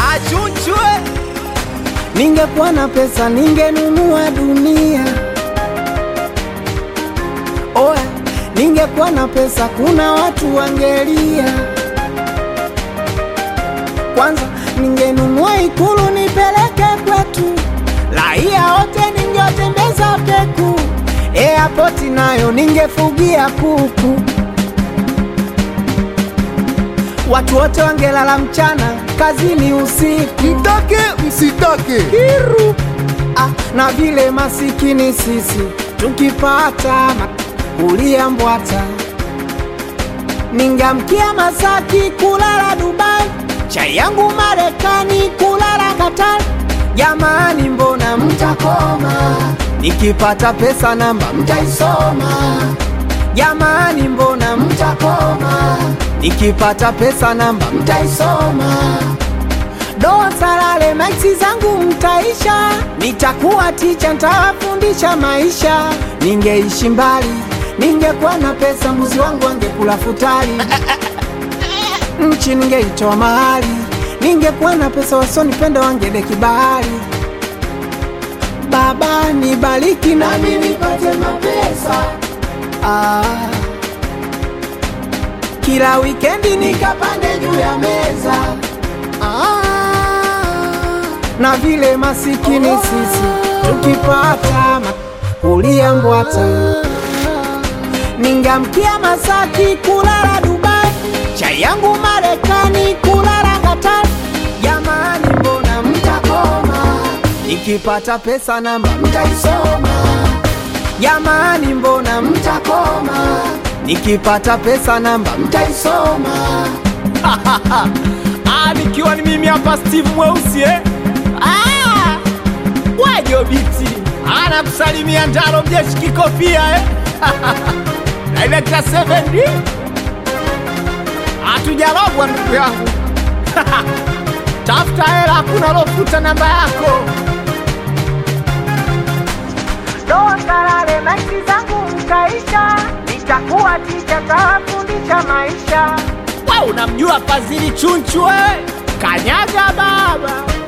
achunchwe Ningekuwa na pesa ningenunua dunia. Oya, ningekuwa na pesa kuna watu wangelia. Kwanza ningenunua ikulu nipeleke kwetu, raia wote ningewatembeza peku. Airport nayo ningefugia kuku, watu wote wangelala mchana, kazini usiku. Mtake msitake, Kiru. Ah, na vile masikini sisi tukipata ma- kulia mbwata, ningamkia Masaki kulala Dubai, chai yangu Marekani kulala Qatar. Jamani, mbona mtakoma? Nikipata pesa namba mtaisoma. Jamani, mbona mtakoma? Nikipata pesa namba mtaisoma doa salale maiksi zangu mtaisha, nitakuwa ticha, ntawafundisha maisha. Ningeishi mbali, ningekuwa na pesa, mbuzi wangu angekula futari, nchi ningeitoa mahali. Ningekuwa na pesa, wasonipenda wangedeki bahari. Baba nibariki nami nipate mapesa ah. Kila wikendi nikapande juu ya meza Ah, na vile masikini sisi tukipata ma- kulia mbwata, ningamkia Masaki kulala Dubai, chai yangu Marekani kulala Qatar. Jamani, mbona mtakoma? Nikipata pesa namba mtaisoma. Jamani, mbona mtakoma? Nikipata pesa namba mtaisoma. Ah, nikiwa ni mimi hapa Steve Mweusi eh? Ah, wajo biti anakusalimia Ndaro mjeshi kikofia eh? Director 7D hatujarogwa ndugu yangu tafuta hela, hakuna lofuta namba yako. Doa salale maiksi zangu mkaisha, nitakuwa ticha, tawafundisha maisha. We unamjua Fadhili Chunchu eh? Kanyaga baba